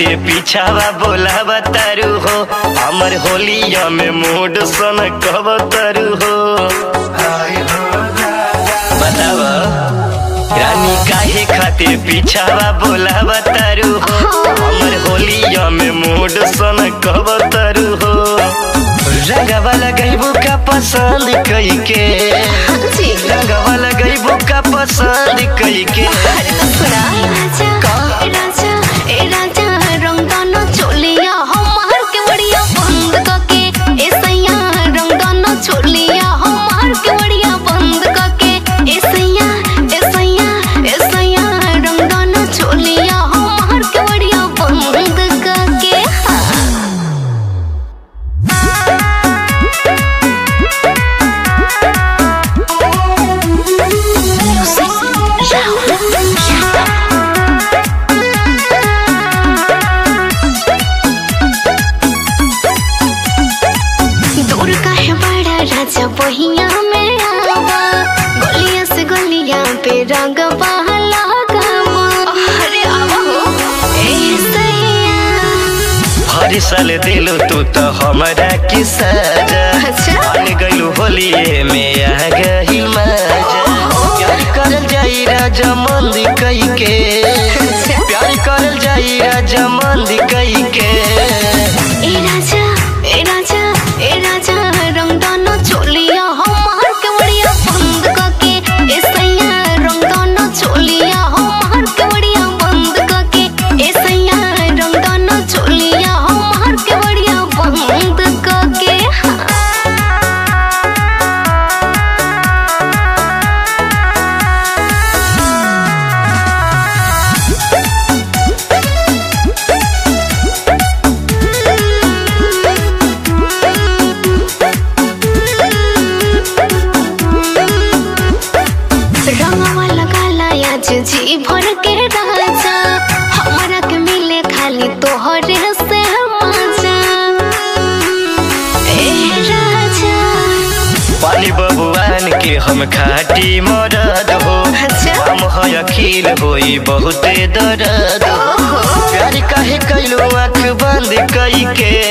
खातिर पीछावा बोलावा तारू हो हमर होलिया में मूड सन कब तारू हो बताव रानी काहे खातिर पीछावा बोलावा तारू हो हमर होलिया में मूड सन कब तारू हो रंगवा लगैबू का पसंद कई के जी रंगवा लगैबू का पसंद कई के अरे तो सुना राजा ए राजा ए राजा रंगदाना चोलिया हमार के बढ़िया बंद करके ए सैया रंगदाना चोलिया हमार के बढ़िया बंद करके ए सैया ए सैया ए सैया रंगदाना चोलिया हमार के बढ़िया बंद करके हाँ दूर काहे बड़ा राजा बहिया में आवा गलिया से गलिया पे रंग बहला अरे आवा हो ए सैया हर साल दिलू तू तो हमरा की सजा अच्छा। मान गइलू होलिए में आ गई मजा प्यार करल जाई राजा मंदी कई के अच्छा। प्यार करल जाई राजा मंदी कई के ए राजा ए राजा ए राजा रंगदाना चोलिया हमार के बढ़िया बंद करके ए सैया रंगदाना चोलिया हमार के बढ़िया बंद करके ए सैया रंगदाना चोलिया हमार के बढ़िया बंद करके हाँ रंगवा लगाला आज जी भर के राजा हमारा के मिले खाली तोहरे से मजा ए राजा पाली बबुआन के हम खाटी मरद हो अच्छा। हम है अखिल होई बहुते दर्द हो ओहो। प्यार काहे कैलू आँख बंद कई के